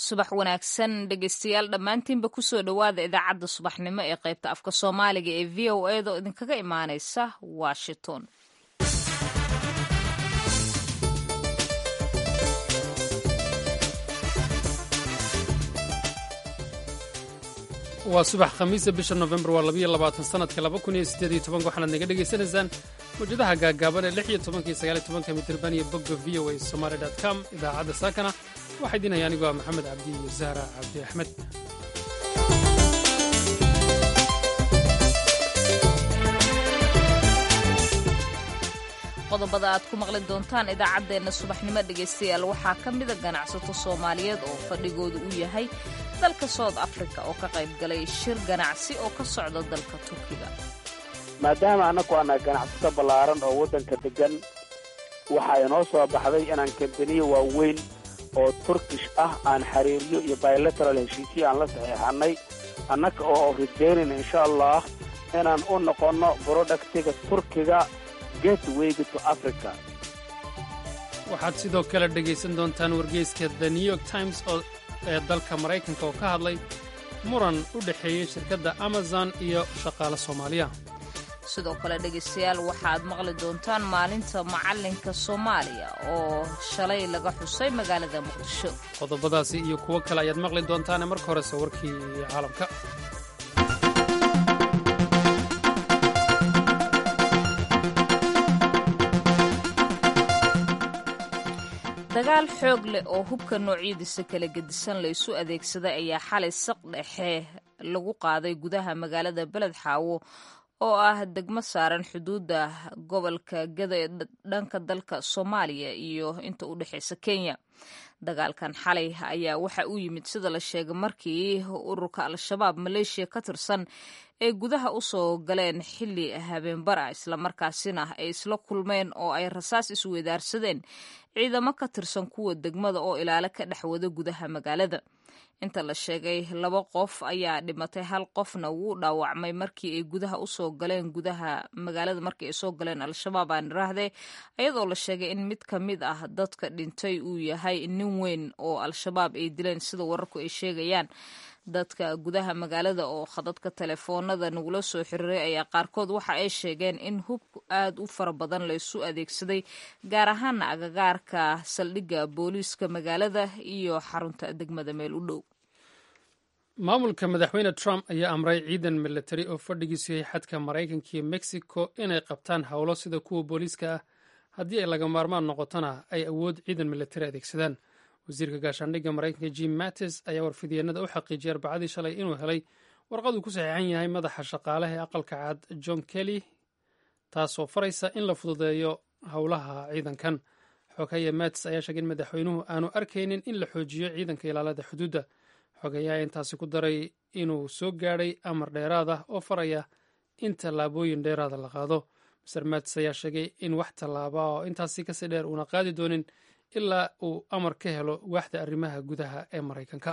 subax wanaagsan dhegeystayaal dhammaantiinba kusoo dhowaada idaacadda subaxnimo ee qaybta afka soomaaliga ee v o eda oo idinkaga imaaneysa washington waa subax khamiisa bisha nofembar waa labayo labaatan sanadka laba kun iyo siddeed iyo tobanka waxaanaad naga dhegaysanaysaan mawjadaha gaagaaban ee lix iyo tobanka iyo sagaal iyo tobanka mitirban iyo bogga v o a somaali dot com idaacadda saakana waxaa idin haya anigoo ah maxamed cabdi iyo zahra cabdi axmed qodobada aad ku maqli doontaan idaacaddeenna subaxnimo dhegaystayaal waxaa ka mida ganacsato soomaaliyeed oo fadhigoodu u yahay dalka south africa oo ka qayb galay shir ganacsi oo ka socda dalka turkiga maadaama annagu ana ganacsato ballaaran oo waddanka deggan waxaa inoo soo baxday inaan kambaniyo waaweyn oo turkish ah aan xiriiryo iyo bilateral heshiisyo aan la saxiixannay annaga oo rajaynayna insha allah inaan u noqonno brodaktiga turkiga waxaad sidoo kale dhegaysan doontaan wargeyska the new york times ee dalka maraykanka oo ka hadlay muran u dhexeeyey shirkadda amazon iyo shaqaale soomaaliya sidoo kale dhegaystayaal waxaad maqli doontaan maalinta macallinka soomaaliya oo shalay laga xusay magaalada muqdisho qodobadaasi iyo kuwo kale ayaad maqli doontaane marka horese warkii caalamka dagaal xoog leh oo hubka noocyadiisa kala gedisan la isu adeegsaday ayaa xalay saq dhexe lagu qaaday gudaha magaalada beled xaawo oo ah degmo saaran xuduudda gobolka gada ee dhanka dalka soomaaliya iyo inta u dhexeysa kenya dagaalkan xalay ayaa waxa uu yimid sida la sheegay markii ururka al-shabaab maleeshiya ka tirsan ay gudaha u soo galeen xilli habeenbara islamarkaasina ay isla kulmeen oo ay rasaas isweydaarsadeen ciidamo ka tirsan kuwa degmada oo ilaalo ka dhex wada gudaha magaalada inta la sheegay laba qof ayaa dhimatay hal qofna wuu dhaawacmay markii ay gudaha usoo galeen gudaha magaalada markii ay soo galeen al-shabaab aan iraahdee iyadoo la sheegay in mid ka mid ah dadka dhintay uu yahay nin weyn oo al-shabaab ay dileen sida wararku ay sheegayaan dadka gudaha magaalada oo khadadka telefoonada nagula soo xiriiray ayaa qaarkood waxa ay sheegeen in hub aad u fara badan laysu adeegsaday gaar ahaana agagaarka saldhigga booliiska magaalada iyo xarunta degmada meel u dhow maamulka madaxweyne trump ayaa amray ciidan milatari oo fadhigiisu yahay xadka maraykanka iyo mexico inay qabtaan howlo sida kuwa booliiska ah haddii ay laga maarmaan noqotona ay awood ciidan milatari adeegsadaan wasiirka gaashaandhigga maraykanka jim mattis ayaa warfidyeennada u xaqiijiyay arbacadii shalay inuu helay warqaduu ku saxiixan yahay madaxa shaqaalaha ee aqalka cad john kelly taasoo faraysa in la fududeeyo howlaha ciidankan xogeeye mattis ayaa sheegay in madaxweynuhu aanu arkaynin in la xoojiyo ciidanka ilaalada xuduudda xogeeyaha intaasi ku daray inuu soo gaadhay amar dheeraad ah oo faraya in tallaabooyin dheeraada la qaado master mattis ayaa sheegay in wax tallaaba oo intaasi kasii dheer uuna qaadi doonin ilaa uu amar ka helo waaxda arrimaha gudaha ee maraykanka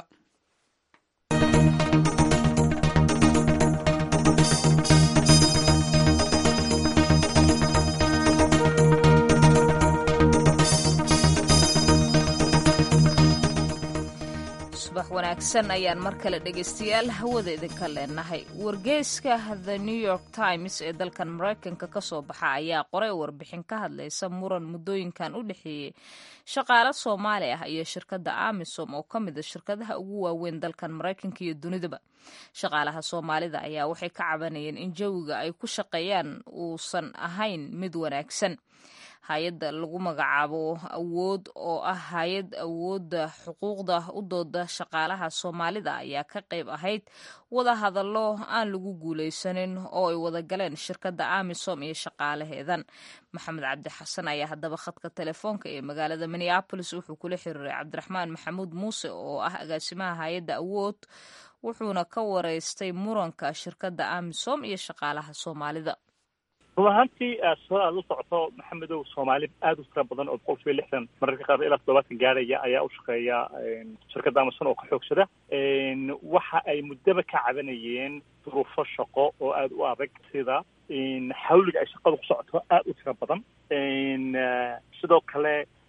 subax wanaagsan ayaan mar kale dhegaystayaal hawada idinka leenahay wargeyska the new york times ee dalkan maraykanka ka soo baxa ayaa qoray warbixin ka hadlaysa muran muddooyinkan u dhexeeyey shaqaale soomaali ah iyo shirkadda amisom oo ka mid a shirkadaha ugu waaweyn dalkan maraykanka iyo dunidaba shaqaalaha soomaalida ayaa waxay ka cabanayeen in jawiga ay ku shaqeeyaan uusan ahayn mid wanaagsan hay-adda lagu magacaabo awood oo ah hay-ad awoodda xuquuqda u dooda shaqaalaha soomaalida ayaa ka qayb ahayd wada hadallo aan lagu guulaysanin oo ay wada galeen shirkadda amisom iyo shaqaalaheedan maxamed cabdi xasan ayaa haddaba khadka telefoonka ee magaalada minneabolis wuxuu kula xiriiray cabdiraxmaan maxamuud muuse oo ah agaasimaha hay-adda awood wuxuuna ka wareystay muranka shirkadda amisom iyo shaqaalaha soomaalida run ahaantii sida aad u socoto maxamedow soomaali aada u tira badan oo boqol kiiba lixdan mararka qaar ilaa toddobaatan gaaraya ayaa u shaqeeya shirkadda amazon oo ka xoogsada waxa ay muddaba ka cabanayeen duruufo shaqo oo aada u adag sida xawliga ay shaqadu ku socoto aada u tira badan sidoo kale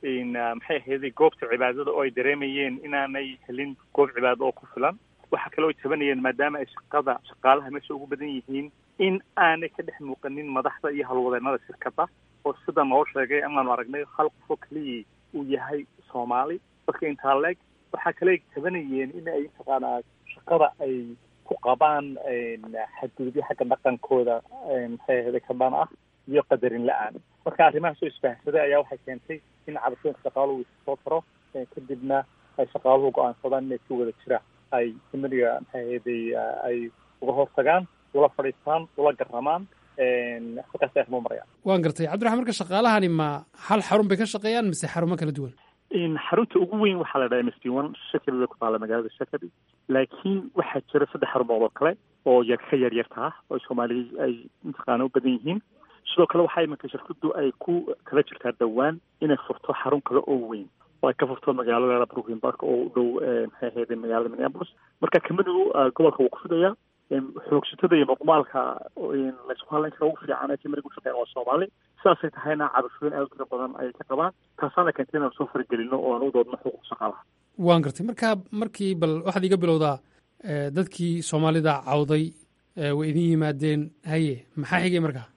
maxay ahayday goobta cibaadada oo ay dareemayeen inaanay helin goob cibaado oo ku filan waxaa kaloo ay tabanayeen maadaama ay shaqada shaqaalaha meesha ugu badan yihiin in aanay ka dhex muuqanin madaxda iyo halwadeenada shirkadda oo sida noo sheegay amaanu aragnay hal qofoo keliyii uu yahay soomaali dadka intaa leeg waxaa kale ay tabanayeen in ay mataqaanaa shaqada ay ku qabaan xadgudubyo xagga dhaqankooda maxay ahayday kabaan ah iyo qadarin la-aan marka arrimahaas oo isbaahsaday ayaa waxay keentay in cabashooyinka shaqaaluhu soo taro kadibna ay shaqaaluhu go-aansadaan inay si wada jira ay simaniga maxay ahayday ay uga hortagaan ula fadhiistaan ula garamaan halkaas ay arrimo marayaan waan gartay cabdiraxmaan marka shaqaalahani ma hal xarun bay ka shaqeeyaan mise xarumo kala duwan xarunta ugu weyn waxaa la dhaha m s d one shakadi bay ku taalla magaalada shakadi laakiin waxaa jira saddex xarumood oo kale oo yar ka yar yarta ah oo soomaaliya ay mataqaana u badan yihiin sidoo kale waxaa imanka shirkadu ay ku kala jirtaa dhowaan inay furto xarun kale oo weyn oo ay ka furto magaalada brooklyn park oo u dhow maxay ahayday magaalada minneapolis marka kamanigu gobolka wuu ku fidaya xoogsatada iyo muqmaalka laysku hadlayn kara ugu fiican ee kamaniga ushaqeyn waa soomaali sidaasay tahayna cabashooyin aad u tiro badan ayay ka qabaan taasaana keentay inaan soo faragelino oo aan u doodno xuquuq shaqaalaha waan gartay marka markii bal waxaad iga bilowdaa dadkii soomaalida cawday way idin yimaadeen haye maxaa xigay markaa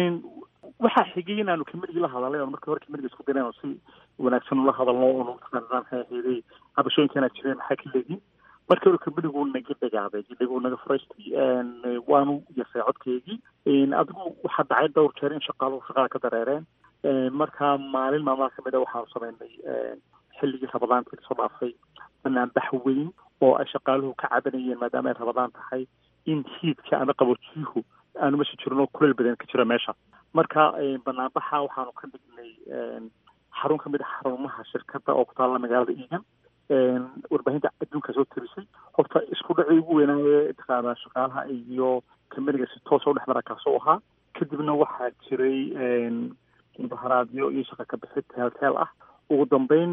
waxaa xigay inaanu kamerigii la hadalay oon markii hore kameriga isku dayn oo si wanaagsan ula hadalno oonu mataqaanaa maxay ahayday cabashooyinkanaa jireen maxaa ka leediin markii hore kamerigu naga dhagaaday dhaguu naga furaystay waanu yasay codkeygii adigu waxaa dhacay dhowr jeer in shaqaaluhu shaqada ka dareereen marka maalin maalmaha kamid a waxaanu sameynay xilligii rabadaantii kasoo dhaafay banaanbax weyn oo ay shaqaaluhu ka cabanayeen maadaama ay rabadaan tahay in hiidka ama qaboojiyuhu aanu meesha jirin oo kuleel badan ka jira meesha marka banaanbaxa waxaanu ka dhignay xarun kamid a xarumaha shirkadda oo ku taalla magaalada eagan warbaahinta adduunka soo tirisay horta isku dhacii ugu weynaaye taqaana shaqaalaha iyo kameriga si toosa udhex mara kaasoo ahaa kadibna waxaa jiray mudaharaadyo iyo shaqa ka bixid teelteel ah ugu dambeyn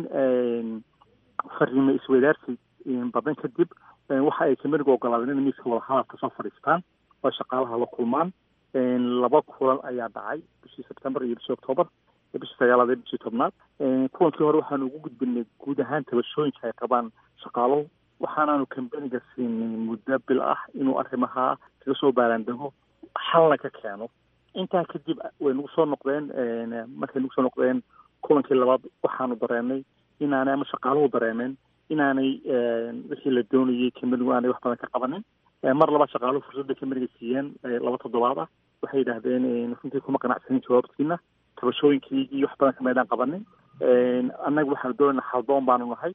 fariimo isweydaarsi badan kadib waxa ay kameriga ogolaadeen in miiska wadahadalka soo fadhiistaan oo shaqaalaha la kulmaan laba kulan ayaa dhacay bishii sebtembar iyo bishii octoobar bishii sagaalaad iyo bishii tobnaad kulankii hore waxaanu ugu gudbinay guud ahaan tabashooyinka ay qabaan shaqaaluhu waxaanaanu kambaniga siinay muddo bil ah inuu arrimaha kaga soo baaraandego xalna ka keeno intaa kadib way nagu soo noqdeen markay nagu soo noqdeen kulankii labaad waxaanu dareenay inaanay ama shaqaaluhu dareemeen inaanay wixii la doonayay kambanigu aanay wax badan ka qabanin mar labaad shaqaaluhu fursadda kambaniga siiyeen laba toddobaad ah waxay yidhaahdeen runtii kuma qanacsanin jawaabtiina tabashooyinkiigii wax badan kameydaan qabanin annaga waxaanu doonayna haldoon baanu nahay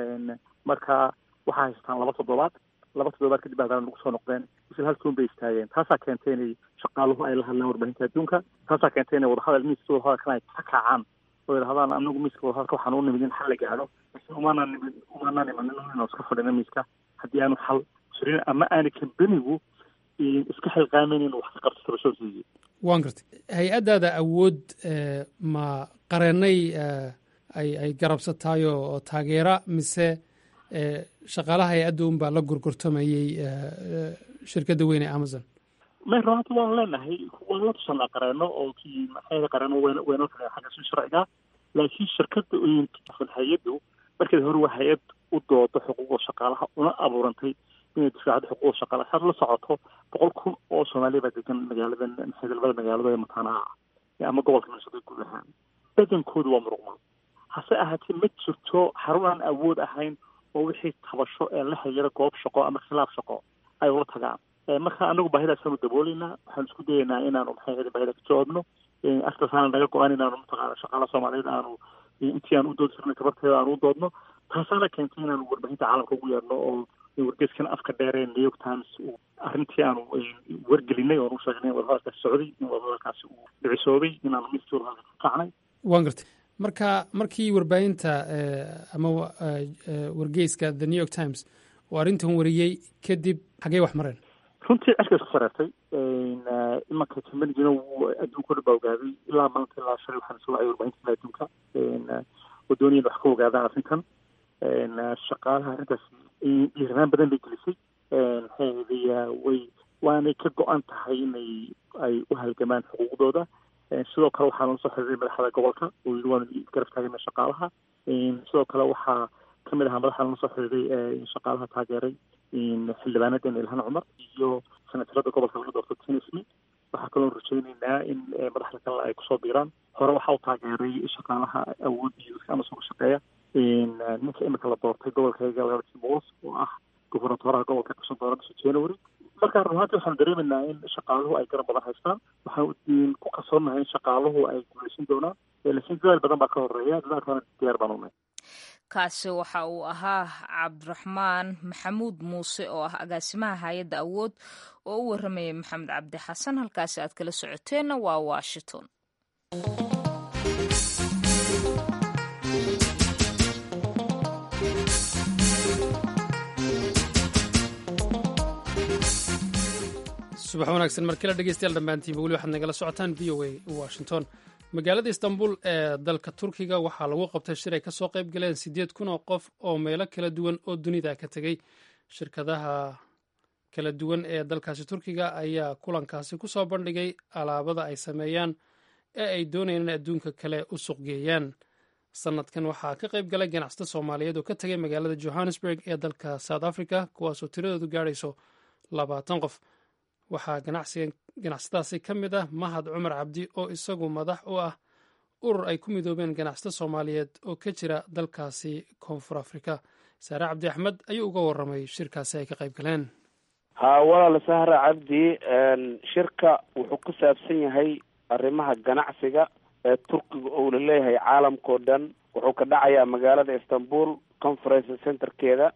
marka waxaa haystaan laba toddobaad laba toddobaad kadib haddana nagu soo noqdeen isla halkuun bay istaageen taasaa keentay inay shaqaaluhu ay la hadlaan warbaahinta adduunka taasaa keentay inay wadahadal miiska wadahadalkan ay ka kacaan oo yidhahdaan anagu miiska wadahadalka waxaan u nimid in xal la gaadho laakiin umaanaan nimid umaanaan imanin inaan iska fadhino miiska haddii aanu xal jirin ama aana kambanigu iska xilqaameyn inuu wax ka qabto tabashooyinkii waan gartay hay-addaada awood ma qareennay ay ay garabsatayo oo taageera mise shaqaalaha hay-adda un baa la gorgortamayey shirkadda weyn ee amazon may runta waanu leenahay waanu la tusanaa qareeno oo kii maxay qareeno wen weynoo kale xagga si sharciga laakiin shirkadda hay-addu markeed hore waa hay-ad u doodo xuquuqda shaqaalaha una abuurantay inay difaacdo xuquuqda shaqaalaha saad la socoto boqol kun oo soomaaliya baa degan magaaladan xildhibada magaalada ee mataanaha ah ama gobolka minnesota guud ahaan badankoodu waa muruqmaal hase ahaatee ma jirto xarun aan awood ahayn oo wixii tabasho ee la xiriira goob shaqo ama khilaaf shaqo ay ula tagaan marka anagu baahidaasanu dabooleynaa waxaanu isku dayeynaa inaanu maxay ahayd baahida ka jawaabno artasaana naga go-an inaanu mataqaana shaqaala soomaaliyeed aanu intii aan u doodi jirnay tabarteeda aanu u doodno taasaana keentay inaanu warbaahinta caalamka ugu yeerno oo wargeyskan afka dheeree new york times arrintii aanu wargelinay oonu sheegnay in wadahadalkaasi socday in wadahadalkaasi uu dhicisoobay inaanu miskii wadahadalka ku kacnay waan gartay marka markii warbaahinta ama wargeyska the new york times oo arrintan wariyey kadib xaggey wax mareen runtii cirka isku sareertay imanka kambanigina adduunka o dhan baa ogaaday ilaa maanta ilaa shalay waxaan soo wacay warbaahinta kale adduunka oo doonayeen wax ka ogaadaan arrintan shaqaalaha arrintaas dhiiranaan badan bay gelisay maxay ahayday way waanay ka go-an tahay inay ay u halgamaan xuquuqdooda sidoo kale waxaa nala soo xiriiray madaxda gobolka oo yidhi waanu garab taagana shaqaalaha sidoo kale waxaa kamid ahaa madaxa nala soo xiriiray shaqaalaha taageeray xildhibaanadeena ilhan cumar iyo senatarada gobolka laga doorto tinismi waxaa kaloo rajayneynaa in madaxda kale ay kusoo biiraan hore waxaa u taageeray shaqaalaha awood iyo ama suga shaqeeya ninka imika la doortay gobolkayga lagatimuls oo ah gobernatoraha gobolka kasoo dooran bisha january marka run ahaantii waxaanu dareemaynaa in shaqaaluhu ay garab badan haystaan waxaan ku kalsoonahay in shaqaaluhu ay guuleysan doonaan laakiin dadaal badan baa ka horeeya dadaalkaana diyaar baan unay kaasi waxa uu ahaa cabdiraxmaan maxamuud muuse oo ah agaasimaha hay-adda awood oo u warramayay maxamed cabdi xasan halkaasi aad kala socoteenna waa washington subax wanaagsan markala dhegeystayaal dhammaantiinba weli waxaad nagala socotaan v o a washington magaalada istanbul ee dalka turkiga waxaa lagu qabtay shir ay ka soo qayb galeen siddeed kun oo qof oo meelo kala duwan oo dunida ka tegey shirkadaha kala duwan ee dalkaasi turkiga ayaa kulankaasi ku soo bandhigay alaabada ay sameeyaan ee ay doonayaan in adduunka kale u suqgeeyaan sanadkan waxaa ka qayb galay ganacsato soomaaliyeed oo ka tegay magaalada johannesburg ee dalka south africa kuwaasoo tiradoodu gaadhayso labaatan qof waxaa ganacsadaasi ka mid ah mahad cumar cabdi oo isagu madax u ah urur ay ku midoobeen ganacsato soomaaliyeed oo ka jira dalkaasi koonfur afrika saare cabdi axmed ayuu uga warramay shirkaasi ay ka qayb galeen haa walaal sahra cabdi shirka wuxuu ku saabsan yahay arrimaha ganacsiga ee turkiga oula leeyahay caalamkao dhan wuxuu ka dhacayaa magaalada istanbul conference centerkeeda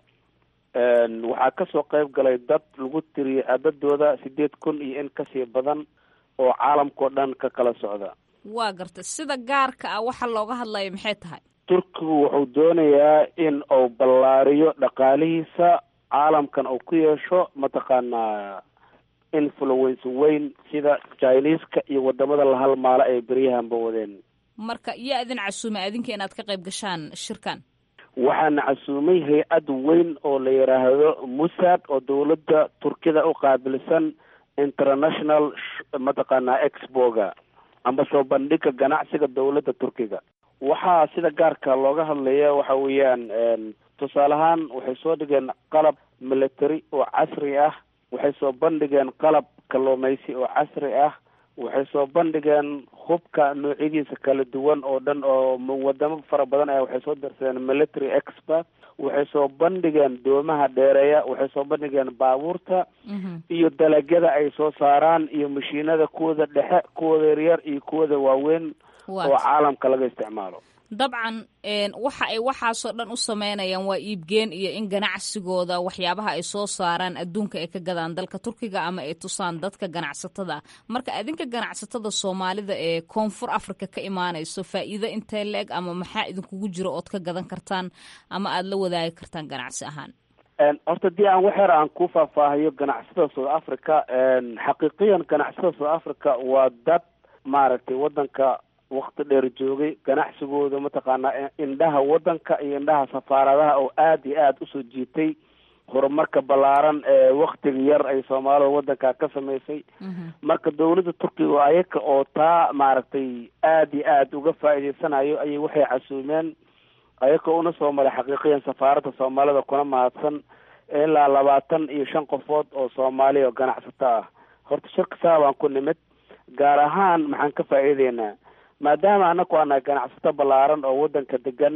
waxaa kasoo qayb galay dad lagu tiriyay cadadooda sideed kun iyo in kasii badan oo caalamkao dhan ka kala socda waa garta sida gaarka ah waxa looga hadlaya maxay tahay turkigu wuxuu doonayaa in uu ballaariyo dhaqaalihiisa caalamkan uu ku yeesho mataqaanaa influence weyn sida chineska iyo wadamada la halmaalo ay beryahanba wadeen marka iyo idin casuumay adinka inaad ka qayb gashaan shirkan waxaana casuumay hay-ad weyn oo la yidhaahdo musad oo dawladda turkida u qaabilsan international mataqaanaa exboga amba soo bandhiga ganacsiga dawladda turkiga waxaa sida gaarka looga hadlaya waxa weeyaan tusaale ahaan waxay soo dhigeen qalab military oo casri ah waxay soo bandhigeen qalab kalluumaysi oo casri ah waxay soo bandhigeen hubka noocyadiisa kala duwan oo dhan oo wadamo fara badan ah waxay soo darsadeen military expert waxay soo bandhigeen doomaha dheereeya waxay soo bandhigeen baabuurta iyo dalagyada ay soo saaraan iyo mashiinada kuwooda dhexe kuwooda yaryar iyo kuwooda waaweyn oo caalamka laga isticmaalo dabcan waxa ay waxaasoo dhan u sameynayaan waa iibgeen iyo in ganacsigooda waxyaabaha ay soo saaraan adduunka ay ka gadaan dalka turkiga ama ay tusaan dadka ganacsatada marka adinka ganacsatada soomaalida ee koonfur africa ka imaanayso faa'iido intee la-eg ama maxaa idinkugu jiro ood ka gadan kartaan ama aada la wadaagi kartaan ganacsi ahaan horta dii aan waxyar aan ku faahfaahiyo ganacsatada south africa xaqiiqiyan ganacsatada south africa waa dad maaragtay wadanka wakti dheer joogay ganacsigooda mataqaanaa indhaha wadanka iyo indhaha safaaradaha oo aada iyo aada usoo jiitay horumarka ballaaran ee waktiga yar ay soomaalida wadanka ka samaysay marka dawladda turkiga ayaka oo taa maaragtay aada iyo aada uga faa'iideysanayo ayay waxay casuumeen ayaka una soo maray xaqiiqiyan safaaradda soomaalida kuna mahadsan ilaa labaatan iyo shan qofood oo soomaaliya oo ganacsato ah horta shirka saabaan ku nimid gaar ahaan maxaan ka faa'iideynaa maadaama anaku ana ganacsato ballaaran oo wadanka degan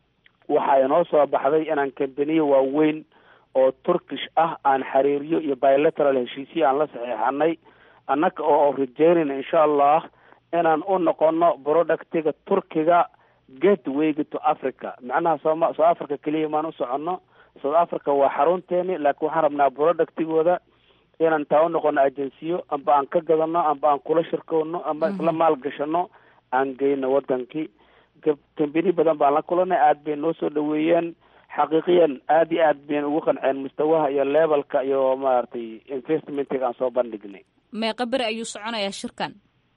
waxaa inoo soo baxday inaan kambaniye waaweyn oo turkish ah aan xiriiryo iyo bilateral heshiisyo aan la saxiixanay annaga oo rajeynayna insha allah inaan u noqono productiga turkiga gatewayga to africa macnaha sooma south africa keliya maan u soconno south africa waa xarunteeni laakiin waxaan rabnaa productigooda inaan taa u noqono agensiyo amba aan ka gadano amba aan kula shirkowno amba isla maalgashano aan geyno wadankii kambani badan baan la kulanay aada bay noo soo dhaweeyeen xaqiiqiyan aada iyo aad bayn ugu qanceen mustawaha iyo levelka iyo maaragtay investmentiga aan soo bandhignay meeqa beri ayuu soconayaa shirkan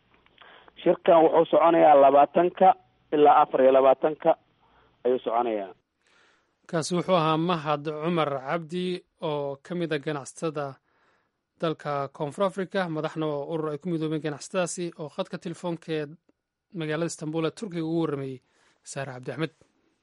shirkan wuxuu soconayaa labaatanka ilaa afar iyo labaatanka ayuu soconayaa kaasi wuxuu ahaa mahad cumar cabdi oo ka mid a ganacsatada dalka koonfur africa madaxna oo urur ay ku midoobeen ganacsatadaasi oo khadka telefoonka ee magaalada istanbul ee turkiga ugu warrameeyey saare cabdi axmed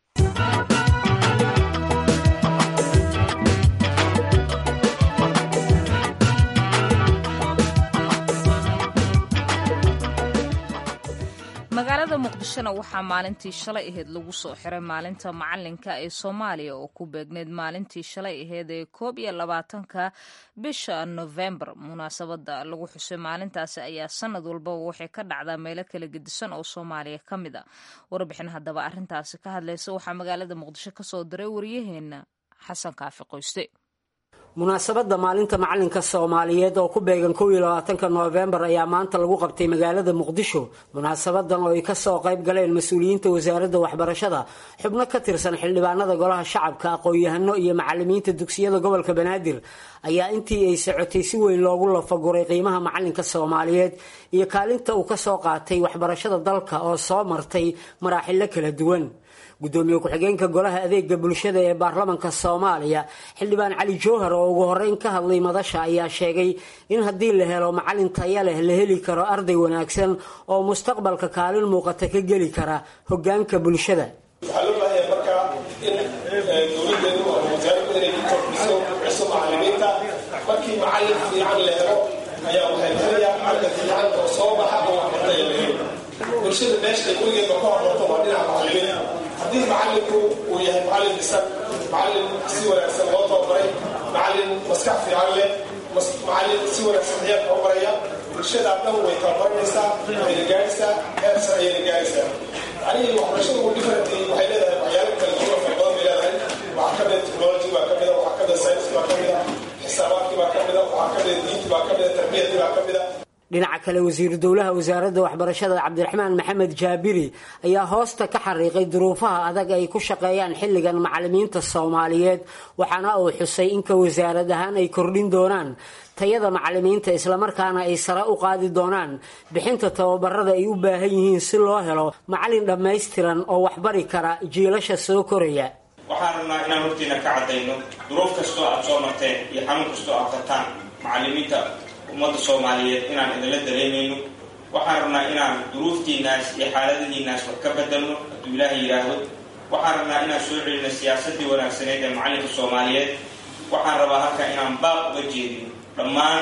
magaalada muqdishona waxaa maalintii shalay aheyd lagu soo xiray maalinta macalinka ee soomaaliya oo ku beegneyd maalintii shalay aheyd ee koob iyo labaatanka bisha novembar munaasabada lagu xusay maalintaasi ayaa sanad walbaba waxay ka dhacdaa meelo kala gedisan oo soomaaliya ka mid a warbixin haddaba arrintaasi ka hadlaysa waxaa magaalada muqdisho kasoo diray waryaheena xasan kaafi qoyste munaasabadda maalinta macalinka soomaaliyeed oo ku beegan kow iyo labaatanka noofembar ayaa maanta lagu qabtay magaalada muqdisho munaasabadan oo ay kasoo qayb galeen mas-uuliyiinta wasaaradda waxbarashada xubno ka tirsan xildhibaanada golaha shacabka aqoon-yahano iyo macalimiinta dugsiyada gobolka banaadir ayaa intii ay socotay si weyn loogu lafaguray qiimaha macalinka soomaaliyeed iyo kaalinta uu kasoo qaatay waxbarashada dalka oo soo martay maraaxilo kala duwan gudoomiye ku-xigeenka golaha adeega bulshada ee baarlamanka soomaaliya xildhibaan cali jowhar oo ugu horeyn ka hadlay madasha ayaa sheegay in haddii la helo macalin taya leh la heli karo arday wanaagsan oo mustaqbalka kaalin muuqata ka geli kara hogaanka bulshada waxaa loo baahaya markaa in dowladeenu ama wasaaraddu inay ku kordhiso ciso macalimiinta markii macalin fiican la helo ayaa waxay helayaa arda fiican oo soo baxa oo waxbartaya la helo bulshada meesha weligeedba ka hormarto waa dhinaca macalimiinta haddii macalinku uu yahay macalin dhisan macalin si wanaagsan loo tababaray macalin maskax fiican leh macalin si wanaagsan ciyaar tababaraya bulshadaa dhan way tababaranaysaa wayna gaadhaysaa heer sare ayayna gaadhaysaa aniga waxbarashada ugu different waxay leedahay waxyaalo kala duwan fara badan bay leedahay waxaa ka mida technology baa ka mida waxaa ka mida science baa ka mida xisaabaadkii baa ka mida waxaa ka mida diinti baa ka mida tarbiyadii baa ka mida dhinaca kale wasiiru dowlaha wasaaradda waxbarashada cabdiraxmaan maxamed jaabiri ayaa hoosta ka xariiqay duruufaha adag ay ku shaqeeyaan xilligan macalimiinta soomaaliyeed waxaana uu xusay inka wasaarad ahaan ay kordhin doonaan tayada macalimiinta islamarkaana ay sare u qaadi doonaan bixinta tababarada ay u baahan yihiin si loo helo macalin dhammaystiran oo waxbari kara jiilasha soo koraya waxaan rabnaa inaan hortiina ka caddayno duruuf kastoo aad soo marteen iyo xanuun kastoo aad qabtaan macalimiinta ummadda soomaaliyeed inaan idinla dareemayno waxaan rabnaa inaan duruuftiinaas iyo xaaladihiinaas wax ka bedelno hadduu ilaahay yidhaahdo waxaan rabnaa inaan soo celino siyaasadii wanaagsaneyd ee macalinka soomaaliyeed waxaan rabaa halkan inaan baaq uga jeedino dhammaan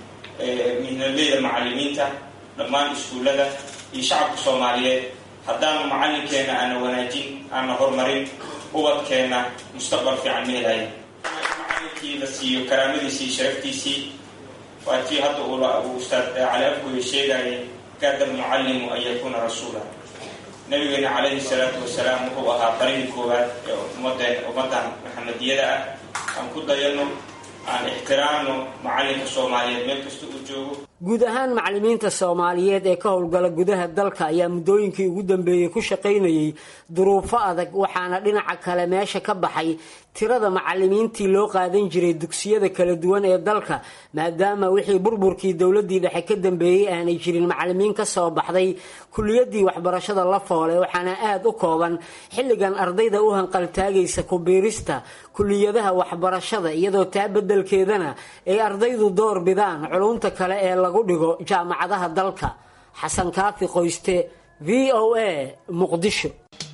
mihnadleyda macalimiinta dhammaan iskuullada iyo shacabka soomaaliyeed haddaanu macalinkeena aana wanaajin aana horumarin ubadkeenna mustaqbal fiican ma helayo macalinkii la siiyo karaamadiisii sharaftiisii waa tii hadda uu ustaad cali afgoye sheegayay kaada almucallimu an yakuuna rasuula nabigeena calayhi salaatu wasalaam wuxuu ahaa qarihii koowaad ee ummadeen ummaddan maxamediyada ah aan ku dayano aan ixtiraamno macalinka soomaaliyeed meel kasta uu joogo guud ahaan macalimiinta soomaaliyeed ee ka howlgala gudaha dalka ayaa muddooyinkii ugu dambeeyey ku shaqaynayay duruufo adag waxaana dhinaca kale meesha ka baxay tirada macalimiintii loo qaadan jiray dugsiyada kala duwan ee dalka maadaama wixii burburkii dowladii dhexe ka dambeeyey aanay jirin macalimiin ka soo baxday kuliyadii waxbarashada la foole waxaana aada u kooban xilligan ardayda u hanqaltaagaysa kubiirista kuliyadaha waxbarashada iyadoo taa bedelkeedana ay ardaydu door bidaan culunta kale ee lagu dhigo jaamacadaha dalka xasan kaafi qoyste v o a muqdisho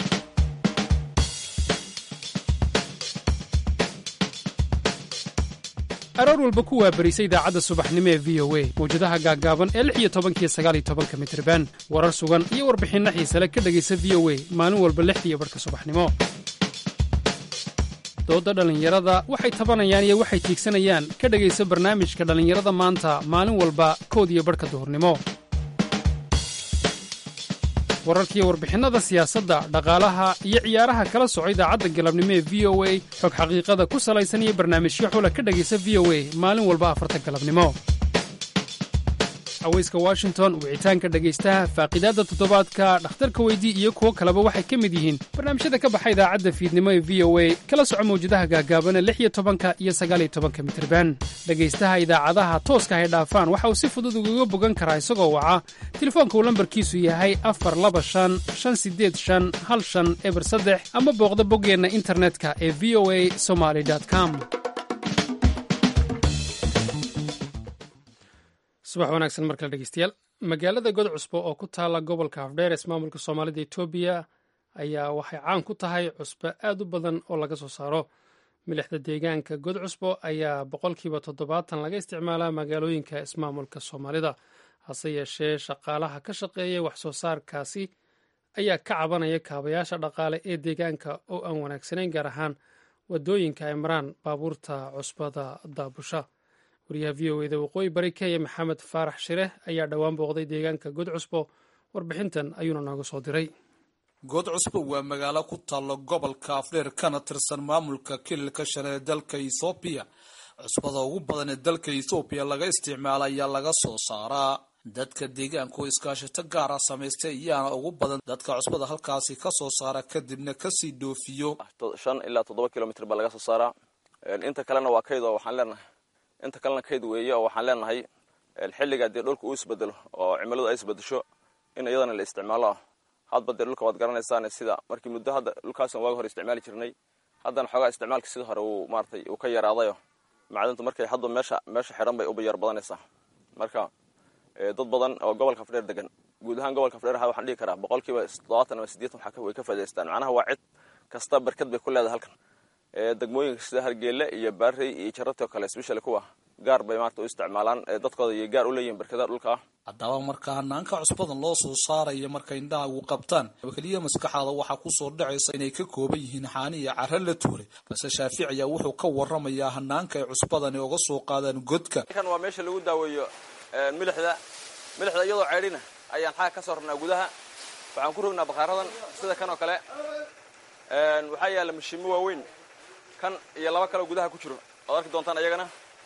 aroor walba ku waabarisa idaacadda subaxnimo ee v o a mawjadaha gaaggaaban ee lix iyo tobankiyo sagaaliyo tobanka mitriban warar sugan iyo warbixinno xiisale ka dhegaysa v o a maalin walba lixdiiyo barhka subaxnimo doodda dhallinyarada waxay tabanayaan iyo waxay tiigsanayaan ka dhegaysa barnaamijka dhallinyarada maanta maalin walba kood iyo barhka duhurnimo wararkiiyo warbixinnada siyaasadda dhaqaalaha iyo ciyaaraha kala soco idaacadda galabnimo ee v o a xog xaqiiqada ku salaysan iyo barnaamijyo xula ka dhegaysa v o a maalin walba afarta galabnimo haweyska washington wicitaanka dhegaystaha faaqidaadda toddobaadka dhakhtarka weydii iyo kuwo kaleba waxay ka mid yihiin barnaamijyada ka baxa idaacadda fiidnimo ee v o a kala soco mawjadaha gaagaabana lix iyo tobanka iyo sagaaliyo tobanka mitriban dhegaystaha idaacadaha tooska hay dhaafaan waxa uu si fudud ugaga bogan karaa isagoo waca telefoonka uu lambarkiisu yahay afar laba shan shan sideed shan hal shan eber saddex ama booqda boggeenna internetka ee v o a somaly com subax wanaagsan markale dhegeystayaal magaalada god cusbo oo ku taala gobolka afdheeres maamulka soomaalida etoobiya ayaa waxay caan ku tahay cusbo aad u badan oo laga soo saaro milixda deegaanka god cusbo ayaa boqolkiiba toddobaatan laga isticmaalaa magaalooyinka ismaamulka soomaalida hase yeeshee shaqaalaha ka shaqeeya wax soo saarkaasi ayaa ka cabanaya kaabayaasha dhaqaale ee deegaanka oo aan wanaagsanayn gaar ahaan wadooyinka ay maraan baabuurta cusbada daabusha wariyaha v o eda waqooyi bari kenya maxamed faarax shire ayaa dhowaan booqday deegaanka god cusbo warbixintan ayuuna nooga soo diray good cusbo waa magaalo ku taalla gobolka afdheer kana tirsan maamulka kililka shan ee dalka ethoobiya cusbada ugu badan ee dalka ethoobiya laga isticmaala ayaa laga soo saaraa dadka deegaanka oo iskaashato gaara samaystay ayaana ugu badan dadka cusbada halkaasi ka soo saara kadibna kasii dhoofiyo shan ilaa toddoba kilomitr baa laga soo saaraa inta kalena waa kayd oo waxaan leenahay inta kalena kayd weeye oo waxaan leenahay xilligaa dee dhulka uu isbedelo oo cimiladu ay isbedesho in iyadana la isticmaalo hadba dee dhulka waad garanaysaan sida markii muddo hadda dhulkaasn waagi hore isticmaali jirnay haddana xoogaa isticmaalka sida hore uu maaratay uu ka yaraadayo macdintu markay hadba meesha meesha xidhan bay uba yar badanaysaa marka dad badan oo gobolka afdheer degan guud ahaan gobolka afdheer waxaan dhihi karaa boqolkiiba toddobaatan ama sideetan waxaa way ka faa'idaystaan macnaha waa cid kasta barkad bay ku leedahay halkan degmooyinka sida hargeele iyo baarey iyo jarabti oo kale special kuwa gaar bay maarata u isticmaalaan dadkooda iyo gaar u leeyihin barkadaha dhulka ah haddaba marka hanaanka cusbadan loo soo saaraya markay indhaha ugu qabtaan keliya maskaxaada waxaa kusoo dhacaysa inay ka kooban yihiin xaani iyo cara la tuuray balse shaafici ayaa wuxuu ka waramayaa hanaanka ay cusbadani uga soo qaadaan godka kan waa meesha lagu daaweeyo milixda milixda iyadoo ceydhina ayaan xaga ka soo rabnaa gudaha waxaan ku rognaa bakhaaradan sida kan oo kale waxaa yaalla mashiimo waaweyn kan iyo laba kaleo gudaha ku jiro oad arki doontaan ayagana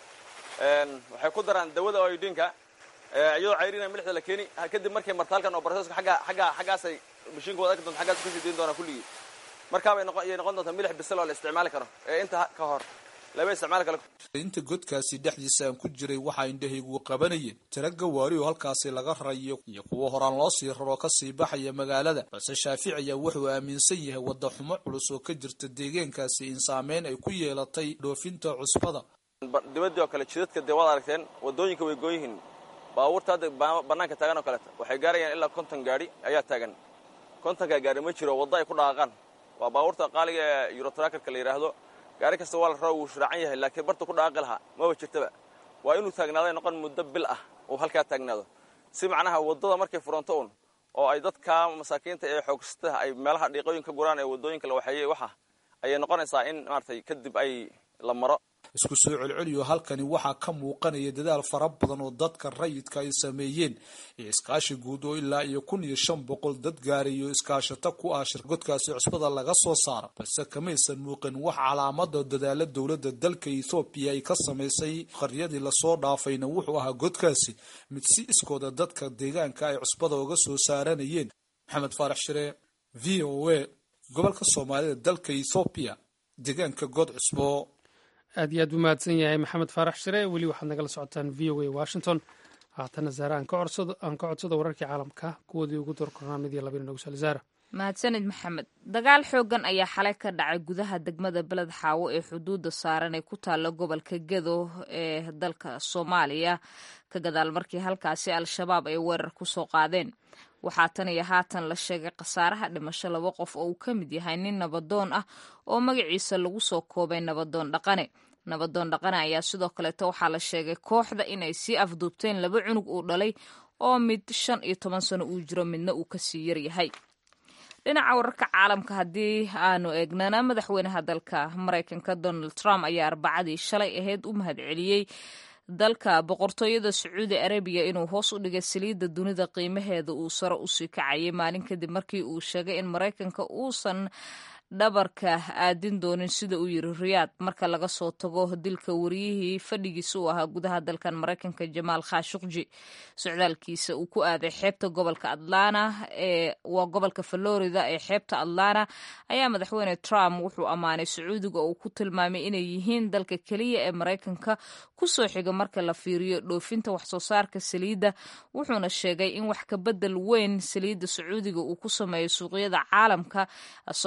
waxay ku daraan dawada oidinka iyadoo cayrina milixda la keeni kadib markay marta halkan oo barseska agga agga xaggaasay mashiinka waad arki doonta xaggaas kasii dayn doonaa kulligii markaabay noqon iyay noqon doontaa milix bisil oo la isticmaali karo ee inta ka hor laba isticmaali kale inta godkaasi dhexdiisa aan ku jiray waxaa indhahaygu qabanayeen tira gawaari oo halkaasi laga rarayo iyo kuwo horaan loo sii raroo kasii baxaya magaalada balse shaafici ayaa wuxuu aaminsan yahay wadda xumo culus oo ka jirta deegaankaasi in saameyn ay ku yeelatay dhoofinta cusbada dibadii oo kale jidadka dee waad aragteen wadooyinka way goon yihiin baabuurta hadda banaanka taagan oo kaleeta waxay gaarayaan ilaa konton gaari ayaa taagan kontonka gaari ma jiro waddo ay ku dhaqaaqaan waa baabuurta qaaliga ee eurotrakerka la yidhaahdo gaari kasta waa la raba wuu shiraacan yahay laakiin barta ku dhaqaaqi lahaa maba jirtaba waa inuu taagnaaday noqon muddo bil ah uu halkaa taagnaado si macnaha waddada markay furanto un oo ay dadka masaakiinta ee xoogsataha ay meelaha dhiiqooyin ka guraan ee waddooyinka la waxeeyey waxa ayay noqonaysaa in maaratay kadib ay la maro isku soo celceliyo halkani waxaa ka muuqanaya dadaal fara badan oo dadka rayidka ay sameeyeen iyo iskaashi guud oo ilaa iyo kun iyo shan boqol dad gaarayo iskaashato ku ah shirgodkaasi cusbada laga soo saara balse kamaysan muuqin wax calaamada dadaala dowladda dalka ethoobiya ay ka samaysay qaryadii lasoo dhaafayna wuxuu ahaa godkaasi mid si iskooda dadka deegaanka ay cusbada uga soo saaranayeen maxamed faarax shire v o a gobolka soomaalida dalka ethoobiya deegaanka god cusbo aad iyo aad buu mahadsan yahay maxamed faarax shire weli waxaad nagala socotaan v o a washington haatana zaare aan ka codsado wararkii caalamka kuwoodii ugu door kornaa mid iyo labina nagu sal zaara mahadsanid maxamed dagaal xoogan ayaa xalay ka dhacay gudaha degmada beled xaawo ee xuduudda saaran ee ku taalla gobolka gedo ee dalka soomaaliya ka gadaal markii halkaasi al-shabaab ay weerar ku soo qaadeen waxaa tan iyo haatan la sheegay khasaaraha dhimasho laba qof oo uu ka mid yahay nin nabadoon ah oo magaciisa lagu soo koobay nabadoon dhaqane nabadoon dhaqane ayaa sidoo kaleeto waxaa la sheegay kooxda inay sii afduubteen laba cunug uu dhalay oo mid shan iyo toban sano uu jiro midna uu kasii yaryahay dhinaca wararka caalamka haddii aanu eegnana madaxweynaha dalka maraykanka donald trump ayaa arbacadii shalay ahayd u mahadceliyey dalka boqortooyada sacuudi arabiya inuu hoos u dhigay saliidda dunida qiimaheeda uu sare usii kacayay maalin kadib markii uu sheegay in maraykanka uusan dhabarka aadin doonin sida uu yiri riyaad marka laga soo tago dilka wariyihii fadhigiisa u ahaa gudaha dalkan maraykanka jamaal khashuqji socdaalkiisa uu ku aaday xeebta gobolka atlana ee waa gobolka florida ee xeebta atlana ayaa madaxweyne trump wuxuu ammaanay sacuudiga oo uu ku tilmaamay inay yihiin dalka keliya ee maraykanka kusoo xiga marka la fiiriyo dhoofinta waxsoo saarka saliidda wuxuuna sheegay in wax ka bedel weyn saliidda sacuudiga uu ku sameeyo suuqyada caalamka isagoo sheegay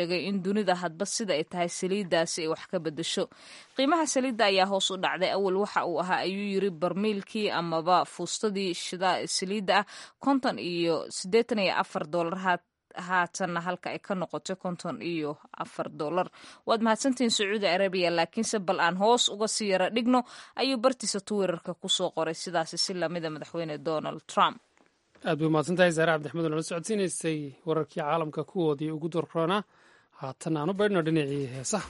sheegay in dunida hadba sida ay tahay saliiddaasi ay wax ka bedesho qiimaha saliidda ayaa hoos u dhacday awal waxa uu ahaa ayuu yiri barmiilkii amaba fuustadii saliidda ah konton iyo siddeetan iyo afar doolar haatanna halka ay ka noqotay konton iyo afar dollar waad mahadsantihiin sacuudi arabiya laakiinse bal aan hoos uga sii yara dhigno ayuu bartiisa twitter-ka kusoo qoray sidaasi si lamida madaxweyne donald trump aad bay mahadsantahay saare cabdixmed oo nala socodsiinaysay wararkii caalamka kuwoodii ugu dorroonaa haatan aan u baydhno dhinacii heesaha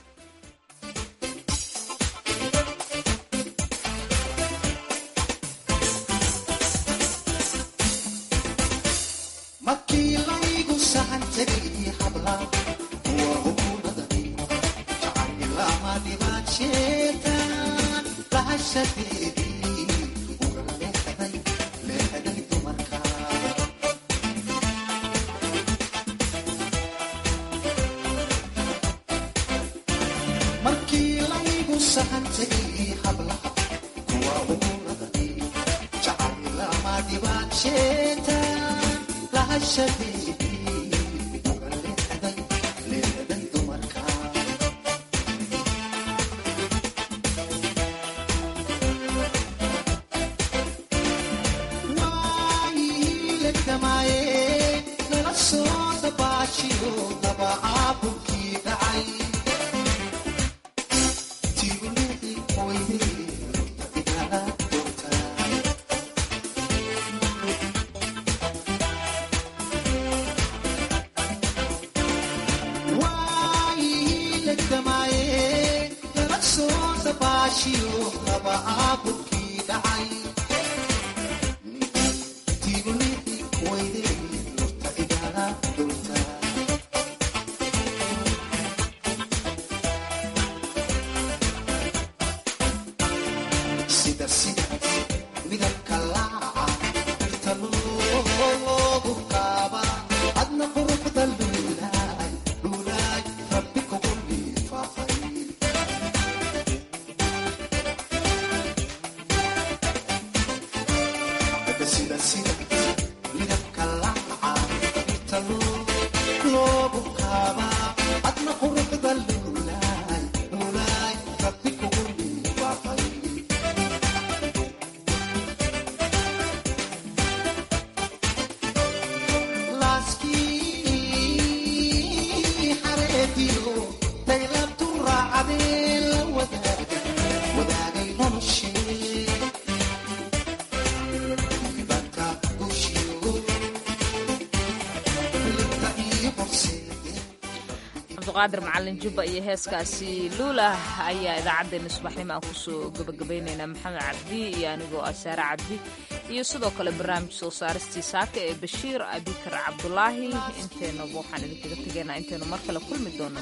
cabdiqaadir macalin jubba iyo heeskaasi luulah ayaa idaacaddeenna subaxnimo aan kusoo gabagabaynaynaa maxamed cabdi iyo anigoo ah saare cabdi iyo sidoo kale barnaamij soo saaristii saaka ee bashiir abikar cabdulaahi inteenaba waxaan idinkaga tegaynaa intaynu mar kale kulmi doono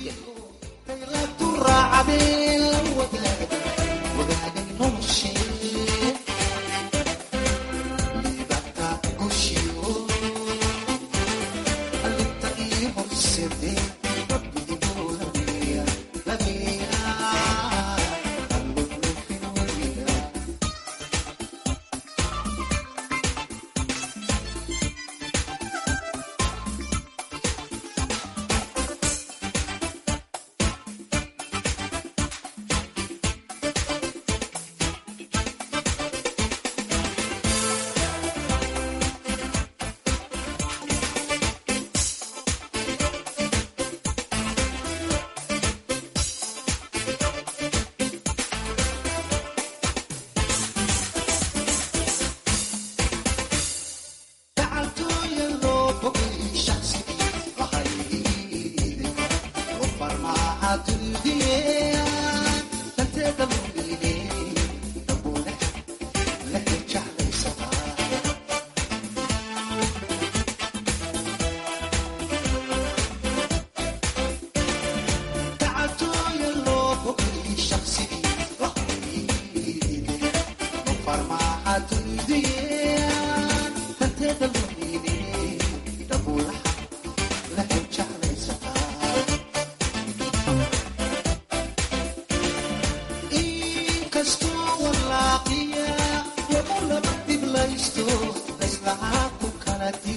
nabadgelyo Inkastoo walaaqiya, wabuu laba dhib laysto, layslahaa ku kala dib